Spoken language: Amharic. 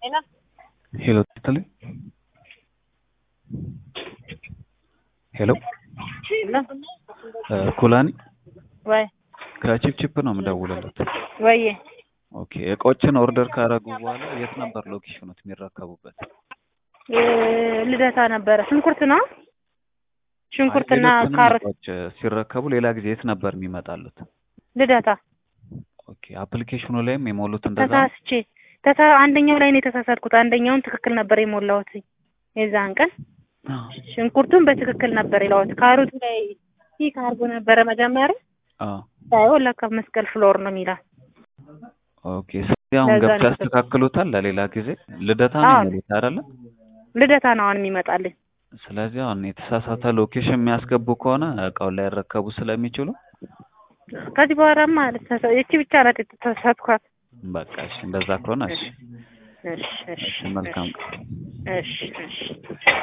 Ena? ሄሎ ትልኝ ሄሎ Ena? ኩላኒ ወይ ከቺፕቺፕ ነው የምደውልለት። ወይዬ ኦኬ እቃዎችን ኦርደር ካረጉ በኋላ የት ነበር ሎኬሽኑት የሚረከቡበት? እ፣ ልደታ ነበረ። ሽንኩርት ነው ሽንኩርትና አይ፣ ሌሎችንም ካሮት እቃዎች ሲረከቡ ሌላ ጊዜ የት ነበር የሚመጣሉት? ልደታ ኦኬ አፕሊኬሽኑ ላይም የሞሉት እንደዛ ነው? ተሳስቼ ተሳ አንደኛው ላይ ነው የተሳሳትኩት። አንደኛውን ትክክል ነበር የሞላሁት የዛን ቀን። ሽንኩርቱን በትክክል ነበር የላሁት። ካሮቱ ላይ ይህ ካርጎ ነበረ መጀመሪያ አዎ ሳይሆን ለካ መስቀል ፍሎር ነው የሚለው። ኦኬ ስለዚህ አሁን ለዛ ገብተው ነው ያስተካክሉታል። ለሌላ ጊዜ ልደታ ነው አዎ። የሚሉት አይደለ? ልደታ ነው አሁን የሚመጣልኝ። ስለዚህ አሁን የተሳሳተ ሎኬሽን የሚያስገቡ ከሆነ እቃውን ላይረከቡ ስለሚችሉ ከዚህ በኋላማ ልተሳ- ይቺ ብቻ ናት የተሳሳትኳት። በቃ እሺ፣ እንደዛ ከሆነ እሺ፣ እሺ እሺ እሺ መልካም ቀን። እሺ እሺ